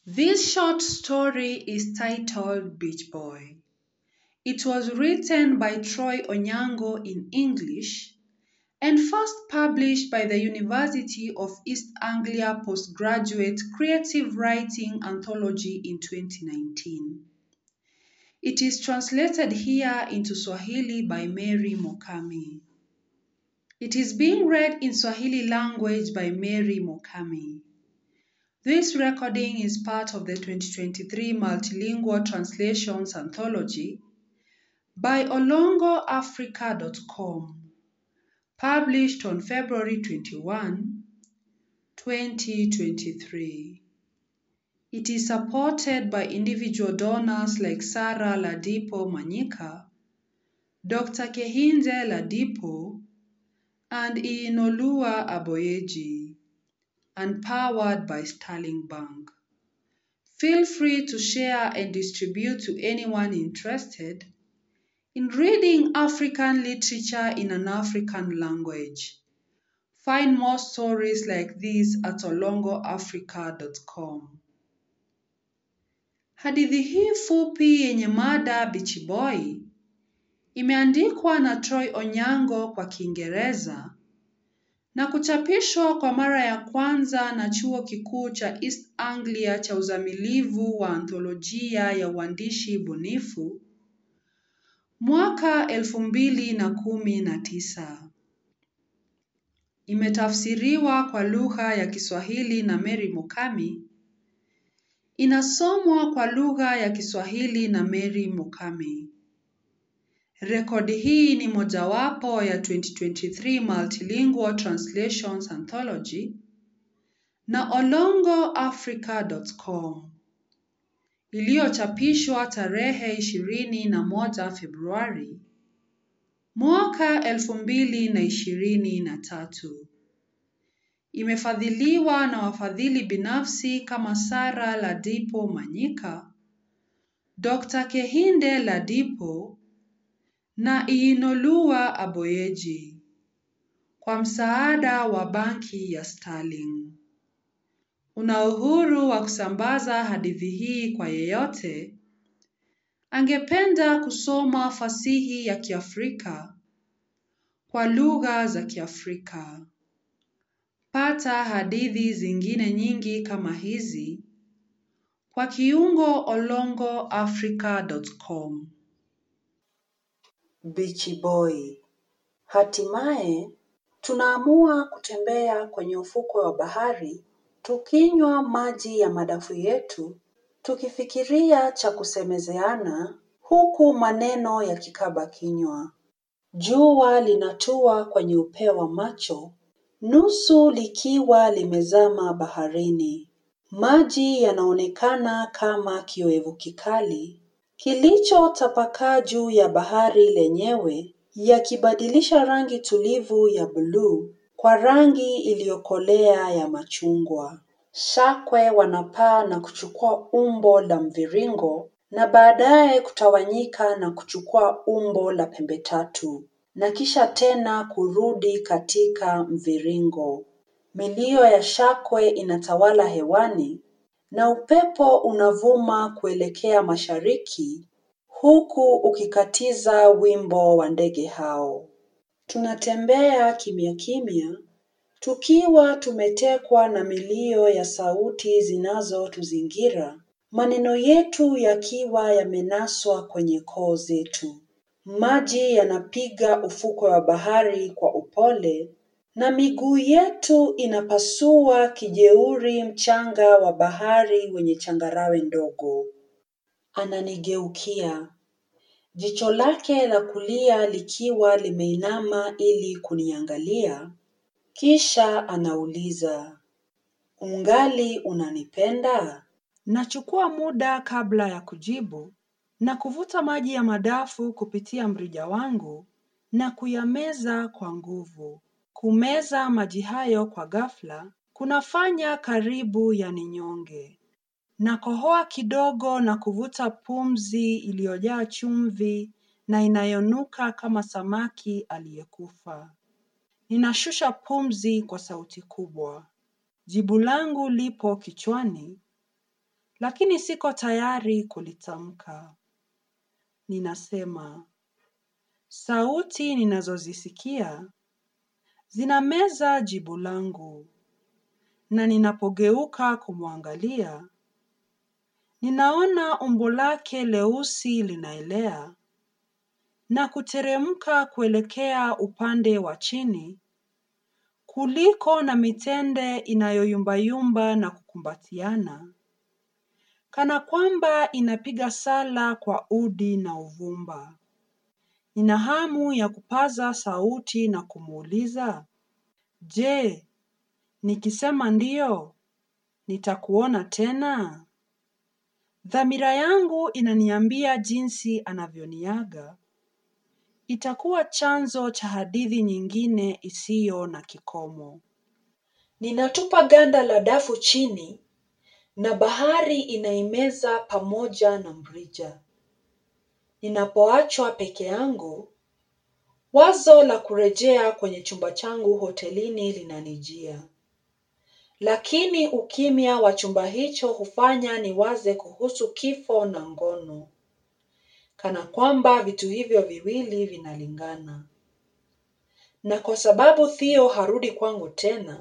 This short story is titled Beach Boy. It was written by Troy Onyango in English and first published by the University of East Anglia Postgraduate Creative Writing Anthology in 2019. It is translated here into Swahili by Mary Mokami. It is being read in Swahili language by Mary Mokami. This recording is part of the 2023 Multilingual Translations Anthology by olongoafrica.com, published on February 21, 2023. It is supported by individual donors like Sarah Ladipo Manyika, Dr. Kehinde Ladipo, and Inolua Aboyeji, and powered by Sterling Bank. Feel free to share and distribute to anyone interested in reading African literature in an African language. Find more stories like these at olongoafrica.com. Hadithi hii fupi yenye mada Beach Boy imeandikwa na Troy Onyango kwa Kiingereza na kuchapishwa kwa mara ya kwanza na Chuo Kikuu cha East Anglia cha uzamilivu wa antholojia ya uandishi bunifu mwaka elfu mbili na kumi na tisa. Imetafsiriwa kwa lugha ya Kiswahili na Mary Mukami. Inasomwa kwa lugha ya Kiswahili na Mary Mukami. Rekodi hii ni mojawapo ya 2023 Multilingual Translations Anthology na olongoafrica.com iliyochapishwa tarehe ishirini na moja Februari mwaka elfu mbili na ishirini na tatu. Imefadhiliwa na wafadhili binafsi kama Sara Ladipo Manyika, Dr. Kehinde Ladipo na Iinolua Aboyeji kwa msaada wa Banki ya Sterling. Una uhuru wa kusambaza hadithi hii kwa yeyote angependa kusoma fasihi ya Kiafrika kwa lugha za Kiafrika. Pata hadithi zingine nyingi kama hizi kwa kiungo olongoafrica.com. Beach Boy. Hatimaye tunaamua kutembea kwenye ufukwe wa bahari tukinywa maji ya madafu yetu tukifikiria cha kusemezeana huku maneno yakikaba kinywa. Jua linatua kwenye upeo wa macho nusu likiwa limezama baharini. Maji yanaonekana kama kioevu kikali kilichotapakaa juu ya bahari lenyewe yakibadilisha rangi tulivu ya bluu kwa rangi iliyokolea ya machungwa. Shakwe wanapaa na kuchukua umbo la mviringo na baadaye kutawanyika na kuchukua umbo la pembe tatu na kisha tena kurudi katika mviringo. Milio ya shakwe inatawala hewani na upepo unavuma kuelekea mashariki huku ukikatiza wimbo wa ndege hao. Tunatembea kimya kimya tukiwa tumetekwa na milio ya sauti zinazotuzingira, maneno yetu yakiwa yamenaswa kwenye koo zetu. Maji yanapiga ufukwe wa bahari kwa upole na miguu yetu inapasua kijeuri mchanga wa bahari wenye changarawe ndogo. Ananigeukia, jicho lake la kulia likiwa limeinama ili kuniangalia, kisha anauliza, ungali unanipenda? Nachukua muda kabla ya kujibu na kuvuta maji ya madafu kupitia mrija wangu na kuyameza kwa nguvu. Kumeza maji hayo kwa ghafla kunafanya karibu yaninyonge. Nakohoa kidogo na kuvuta pumzi iliyojaa chumvi na inayonuka kama samaki aliyekufa. Ninashusha pumzi kwa sauti kubwa. Jibu langu lipo kichwani, lakini siko tayari kulitamka. Ninasema, sauti ninazozisikia zinameza jibu langu, na ninapogeuka kumwangalia, ninaona umbo lake leusi linaelea na kuteremka kuelekea upande wa chini kuliko na mitende inayoyumbayumba na kukumbatiana, kana kwamba inapiga sala kwa udi na uvumba. Nina hamu ya kupaza sauti na kumuuliza, je, nikisema ndiyo, nitakuona tena? Dhamira yangu inaniambia jinsi anavyoniaga itakuwa chanzo cha hadithi nyingine isiyo na kikomo. Ninatupa ganda la dafu chini na bahari inaimeza pamoja na mrija. Ninapoachwa peke yangu, wazo la kurejea kwenye chumba changu hotelini linanijia. Lakini ukimya wa chumba hicho hufanya niwaze kuhusu kifo na ngono, kana kwamba vitu hivyo viwili vinalingana. Na kwa sababu Theo harudi kwangu tena,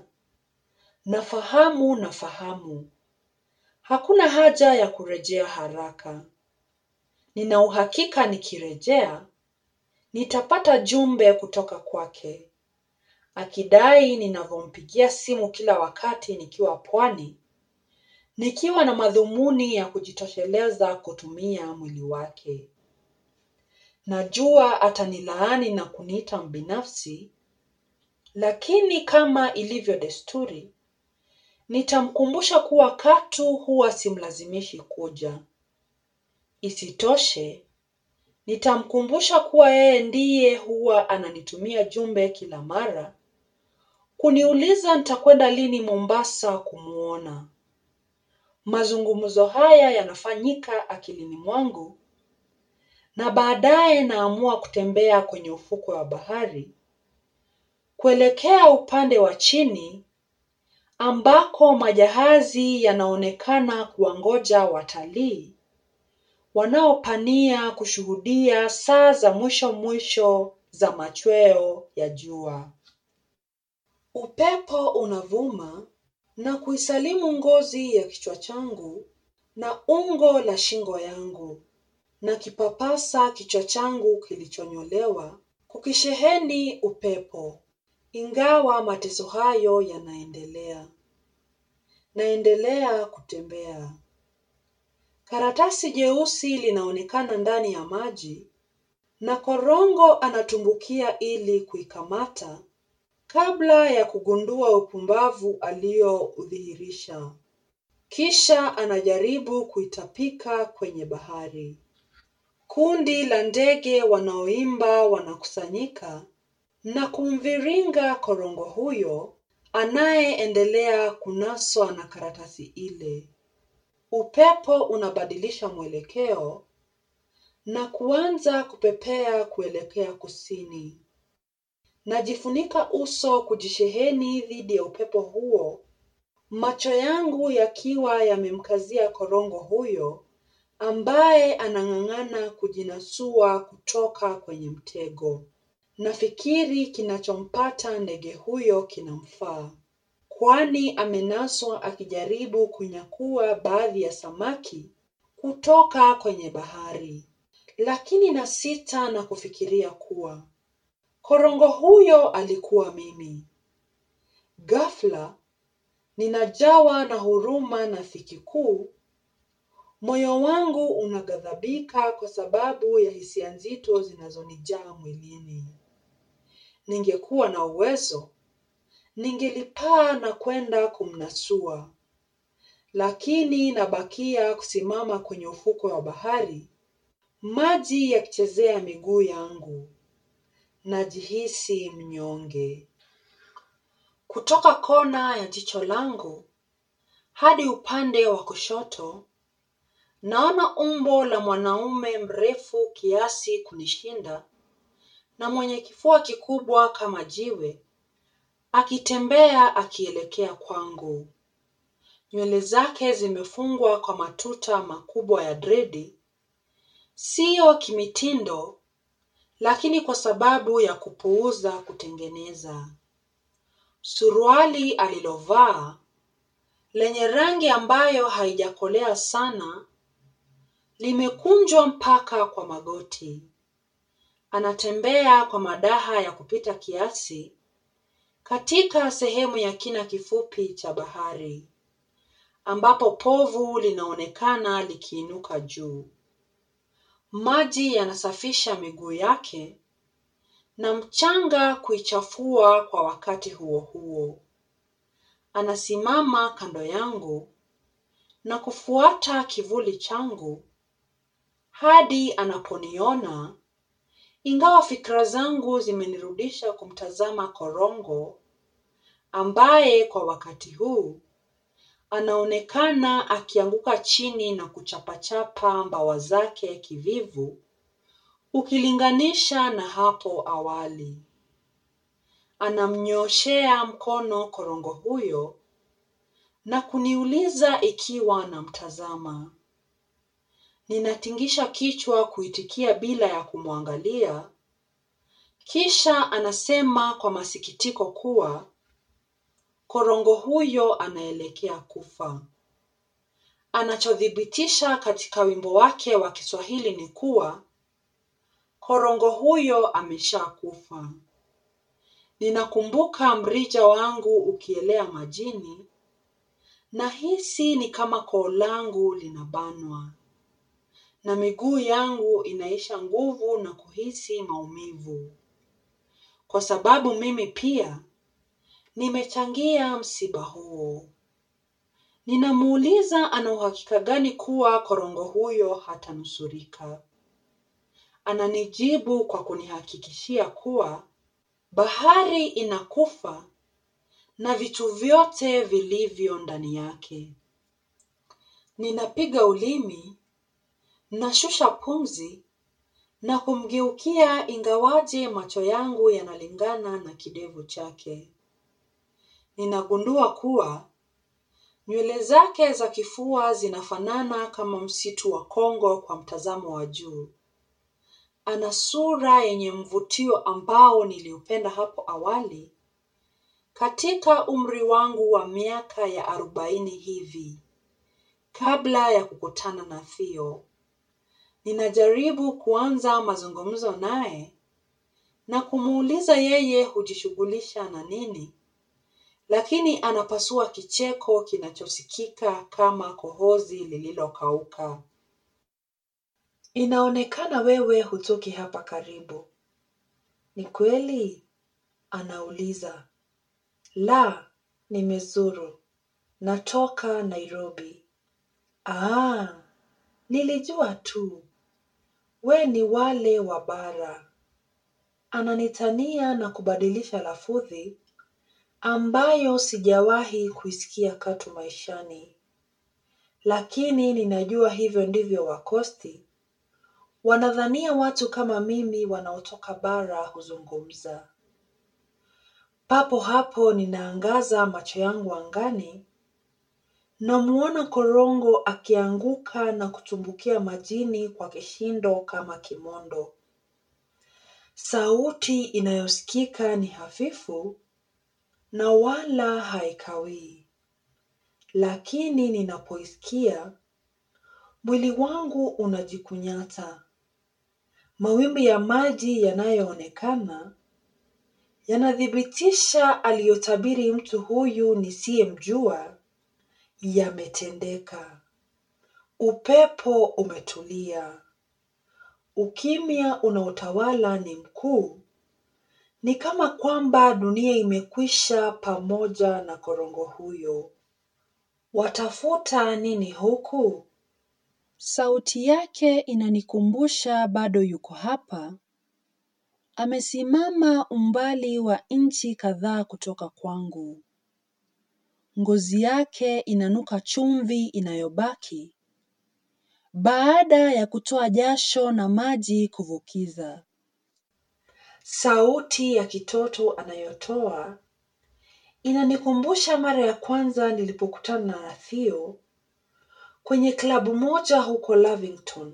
nafahamu nafahamu. Hakuna haja ya kurejea haraka. Nina uhakika nikirejea, nitapata jumbe kutoka kwake. Akidai ninavyompigia simu kila wakati nikiwa pwani, nikiwa na madhumuni ya kujitosheleza kutumia mwili wake. Najua atanilaani na kuniita mbinafsi, lakini kama ilivyo desturi, nitamkumbusha kuwa katu huwa simlazimishi kuja. Isitoshe, nitamkumbusha kuwa yeye ndiye huwa ananitumia jumbe kila mara, kuniuliza nitakwenda lini Mombasa kumuona. Mazungumzo haya yanafanyika akilini mwangu na baadaye naamua kutembea kwenye ufukwe wa bahari kuelekea upande wa chini ambako majahazi yanaonekana kuwangoja watalii wanaopania kushuhudia saa za mwisho mwisho za machweo ya jua. Upepo unavuma na kuisalimu ngozi ya kichwa changu na ungo la shingo yangu na kipapasa kichwa changu kilichonyolewa kukisheheni upepo, ingawa mateso hayo yanaendelea. Naendelea kutembea. Karatasi jeusi linaonekana ndani ya maji na korongo anatumbukia ili kuikamata kabla ya kugundua upumbavu alioudhihirisha. Kisha anajaribu kuitapika kwenye bahari. Kundi la ndege wanaoimba wanakusanyika na kumviringa korongo huyo anayeendelea kunaswa na karatasi ile. Upepo unabadilisha mwelekeo na kuanza kupepea kuelekea kusini. Najifunika uso kujisheheni dhidi ya upepo huo, macho yangu yakiwa yamemkazia korongo huyo ambaye anang'ang'ana kujinasua kutoka kwenye mtego. Nafikiri kinachompata ndege huyo kinamfaa, kwani amenaswa akijaribu kunyakua baadhi ya samaki kutoka kwenye bahari. Lakini nasita na kufikiria kuwa korongo huyo alikuwa mimi. Ghafla ninajawa na huruma na dhiki kuu. Moyo wangu unaghadhabika kwa sababu ya hisia nzito zinazonijaa mwilini. Ningekuwa na uwezo, ningelipaa na kwenda kumnasua, lakini nabakia kusimama kwenye ufukwe wa bahari, maji yakichezea miguu yangu. Najihisi mnyonge. Kutoka kona ya jicho langu hadi upande wa kushoto, naona umbo la mwanaume mrefu kiasi kunishinda na mwenye kifua kikubwa kama jiwe, akitembea akielekea kwangu. nywele zake zimefungwa kwa matuta makubwa ya dredi, siyo kimitindo, lakini kwa sababu ya kupuuza kutengeneza. Suruali alilovaa lenye rangi ambayo haijakolea sana limekunjwa mpaka kwa magoti. Anatembea kwa madaha ya kupita kiasi katika sehemu ya kina kifupi cha bahari ambapo povu linaonekana likiinuka juu. Maji yanasafisha miguu yake na mchanga kuichafua kwa wakati huo huo. Anasimama kando yangu na kufuata kivuli changu hadi anaponiona, ingawa fikra zangu zimenirudisha kumtazama korongo ambaye kwa wakati huu anaonekana akianguka chini na kuchapachapa mbawa zake kivivu ukilinganisha na hapo awali. Anamnyooshea mkono korongo huyo na kuniuliza ikiwa namtazama. Ninatingisha kichwa kuitikia bila ya kumwangalia, kisha anasema kwa masikitiko kuwa korongo huyo anaelekea kufa. Anachodhibitisha katika wimbo wake wa Kiswahili ni kuwa korongo huyo ameshakufa. Ninakumbuka mrija wangu ukielea majini, nahisi ni kama koo langu linabanwa na miguu yangu inaisha nguvu na kuhisi maumivu, kwa sababu mimi pia nimechangia msiba huo. Ninamuuliza ana uhakika gani kuwa korongo huyo hatanusurika. Ananijibu kwa kunihakikishia kuwa bahari inakufa na vitu vyote vilivyo ndani yake. Ninapiga ulimi, nashusha pumzi na kumgeukia ingawaje macho yangu yanalingana na kidevu chake. Ninagundua kuwa nywele zake za kifua zinafanana kama msitu wa Kongo kwa mtazamo wa juu. Ana sura yenye mvutio ambao niliupenda hapo awali katika umri wangu wa miaka ya arobaini hivi kabla ya kukutana na Theo. Ninajaribu kuanza mazungumzo naye na kumuuliza yeye hujishughulisha na nini, lakini anapasua kicheko kinachosikika kama kohozi lililokauka. Inaonekana wewe hutoki hapa karibu. Ni kweli? Anauliza. La, nimezuru. Natoka Nairobi. Ah, nilijua tu. We ni wale wa bara. Ananitania na kubadilisha lafudhi ambayo sijawahi kuisikia katu maishani. Lakini ninajua hivyo ndivyo Wakosti wanadhania watu kama mimi wanaotoka bara huzungumza. Papo hapo ninaangaza macho yangu angani, namuona korongo akianguka na kutumbukia majini kwa kishindo kama kimondo. Sauti inayosikika ni hafifu na wala haikawii, lakini ninapoisikia mwili wangu unajikunyata. Mawimbi ya maji yanayoonekana yanathibitisha aliyotabiri mtu huyu nisiyemjua yametendeka. Upepo umetulia. Ukimya unaotawala ni mkuu. Ni kama kwamba dunia imekwisha pamoja na korongo huyo. Watafuta nini huku? Sauti yake inanikumbusha bado yuko hapa. Amesimama umbali wa inchi kadhaa kutoka kwangu. Ngozi yake inanuka chumvi inayobaki baada ya kutoa jasho na maji kuvukiza. Sauti ya kitoto anayotoa Inanikumbusha mara ya kwanza nilipokutana na Theo kwenye klabu moja huko Lavington.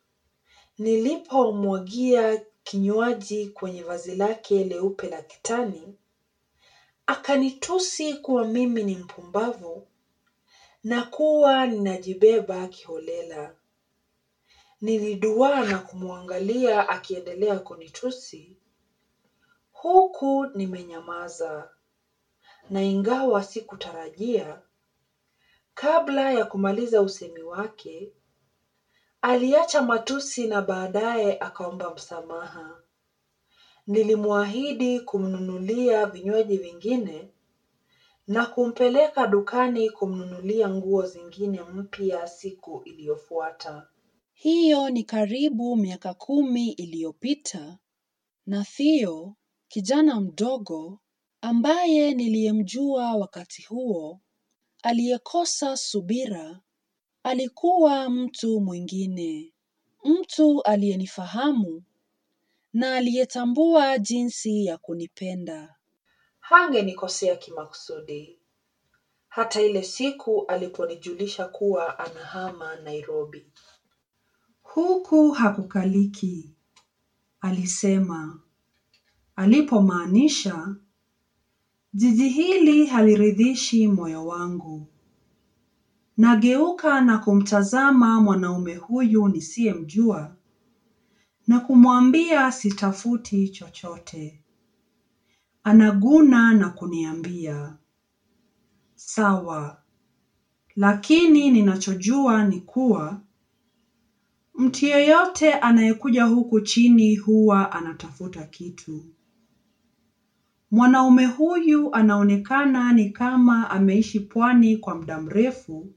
Nilipomwagia kinywaji kwenye vazi lake leupe la kitani, akanitusi kuwa mimi ni mpumbavu na kuwa ninajibeba kiholela. Niliduwaa na kumwangalia akiendelea kunitusi huku nimenyamaza, na ingawa sikutarajia, kabla ya kumaliza usemi wake, aliacha matusi na baadaye akaomba msamaha. Nilimwahidi kumnunulia vinywaji vingine na kumpeleka dukani kumnunulia nguo zingine mpya siku iliyofuata. Hiyo ni karibu miaka kumi iliyopita na Theo, kijana mdogo ambaye niliyemjua wakati huo, aliyekosa subira, alikuwa mtu mwingine, mtu aliyenifahamu na aliyetambua jinsi ya kunipenda. Hangenikosea kimakusudi. Hata ile siku aliponijulisha kuwa anahama Nairobi. Huku hakukaliki, alisema, alipomaanisha jiji hili haliridhishi moyo wangu. Nageuka na kumtazama mwanaume huyu nisiyemjua na kumwambia sitafuti chochote. Anaguna na kuniambia, sawa, lakini ninachojua ni kuwa mtu yeyote anayekuja huku chini huwa anatafuta kitu. Mwanaume huyu anaonekana ni kama ameishi pwani kwa muda mrefu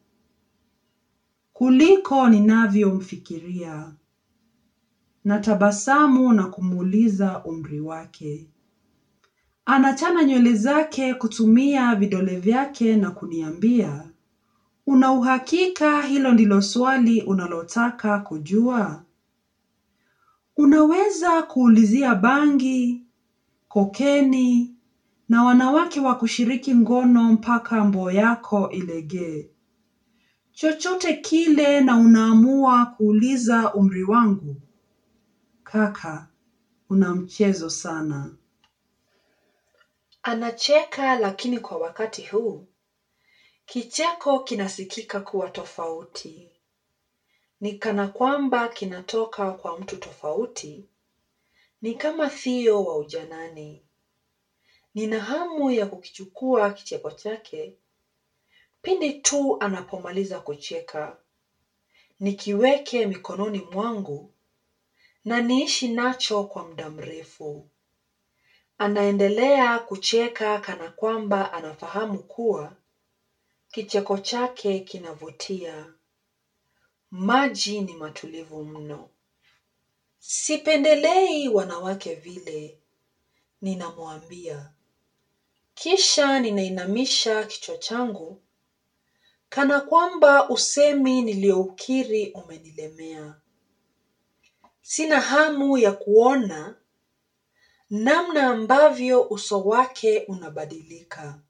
kuliko ninavyomfikiria. Natabasamu na kumuuliza umri wake. Anachana nywele zake kutumia vidole vyake na kuniambia, una uhakika hilo ndilo swali unalotaka kujua? Unaweza kuulizia bangi, kokeni na wanawake wa kushiriki ngono mpaka mboo yako ilegee. Chochote kile na unaamua kuuliza umri wangu? Kaka, una mchezo sana. Anacheka lakini kwa wakati huu kicheko kinasikika kuwa tofauti. Ni kana kwamba kinatoka kwa mtu tofauti. Ni kama Theo wa ujanani. Nina hamu ya kukichukua kicheko chake pindi tu anapomaliza kucheka, nikiweke mikononi mwangu na niishi nacho kwa muda mrefu. Anaendelea kucheka kana kwamba anafahamu kuwa kicheko chake kinavutia. Maji ni matulivu mno. Sipendelei wanawake vile, ninamwambia. Kisha ninainamisha kichwa changu kana kwamba usemi nilioukiri umenilemea. Sina hamu ya kuona namna ambavyo uso wake unabadilika.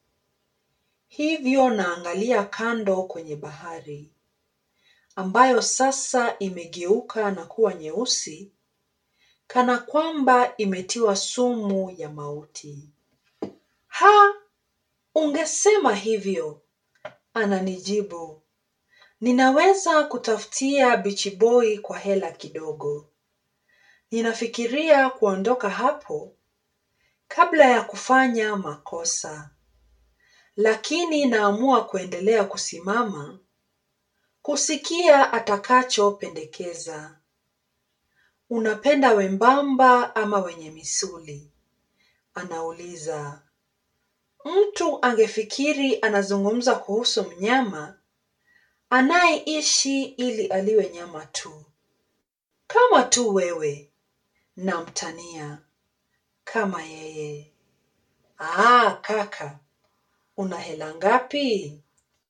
Hivyo naangalia kando kwenye bahari ambayo sasa imegeuka na kuwa nyeusi kana kwamba imetiwa sumu ya mauti. Ha, ungesema hivyo, ananijibu. Ninaweza kutafutia bichi boy kwa hela kidogo. Ninafikiria kuondoka hapo kabla ya kufanya makosa. Lakini naamua kuendelea kusimama kusikia atakachopendekeza. Unapenda wembamba ama wenye misuli? Anauliza. Mtu angefikiri anazungumza kuhusu mnyama anayeishi ili aliwe nyama tu. Kama tu wewe, namtania. Kama yeye. Ah, kaka, una hela ngapi?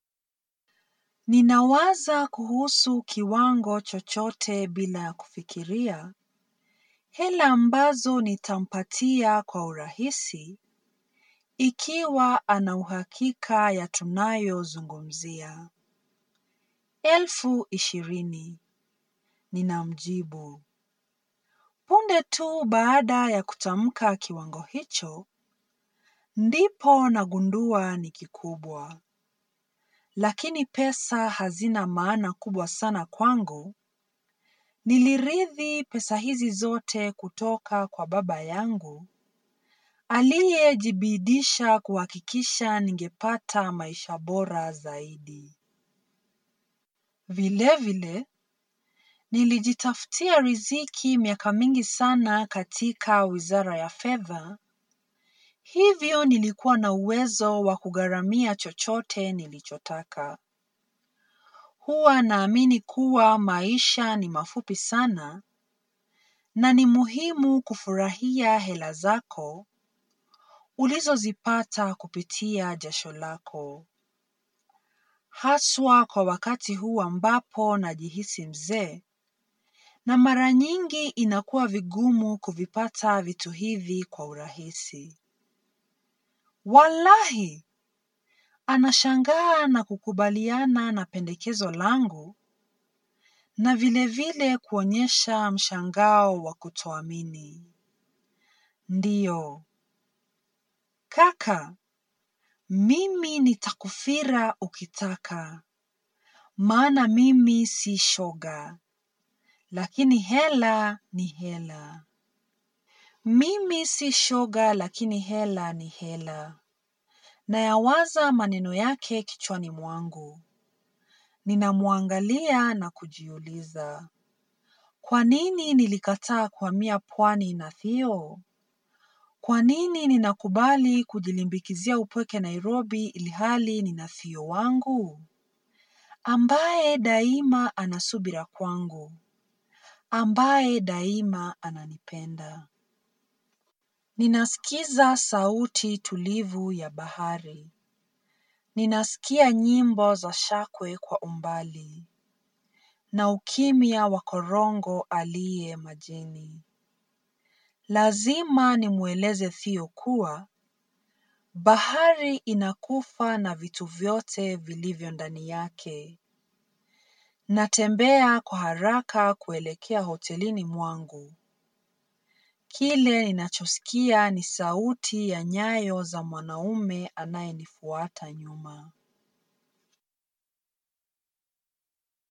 Ninawaza kuhusu kiwango chochote bila ya kufikiria. Hela ambazo nitampatia kwa urahisi ikiwa ana uhakika ya tunayozungumzia. Elfu ishirini, ninamjibu. Punde tu baada ya kutamka kiwango hicho, ndipo nagundua ni kikubwa. Lakini pesa hazina maana kubwa sana kwangu. Nilirithi pesa hizi zote kutoka kwa baba yangu aliyejibidisha kuhakikisha ningepata maisha bora zaidi. Vilevile, nilijitafutia riziki miaka mingi sana katika Wizara ya Fedha, hivyo nilikuwa na uwezo wa kugharamia chochote nilichotaka. Huwa naamini kuwa maisha ni mafupi sana na ni muhimu kufurahia hela zako ulizozipata kupitia jasho lako. Haswa kwa wakati huu ambapo najihisi mzee na mara nyingi inakuwa vigumu kuvipata vitu hivi kwa urahisi. Wallahi, anashangaa na kukubaliana na pendekezo langu na vilevile kuonyesha mshangao wa kutoamini. Ndiyo, kaka, mimi nitakufira ukitaka, maana mimi si shoga, lakini hela ni hela. Mimi si shoga lakini hela ni hela. Nayawaza maneno yake kichwani mwangu. Ninamwangalia na kujiuliza. Kwa nini nilikataa kuhamia pwani na Theo? Kwa nini ninakubali kujilimbikizia upweke Nairobi ilhali nina Theo wangu? Ambaye daima ana subira kwangu. Ambaye daima ananipenda. Ninasikiza sauti tulivu ya bahari. Ninasikia nyimbo za shakwe kwa umbali na ukimya wa korongo aliye majini. Lazima nimweleze Theo kuwa bahari inakufa na vitu vyote vilivyo ndani yake. Natembea kwa haraka kuelekea hotelini mwangu. Kile ninachosikia ni sauti ya nyayo za mwanaume anayenifuata nyuma.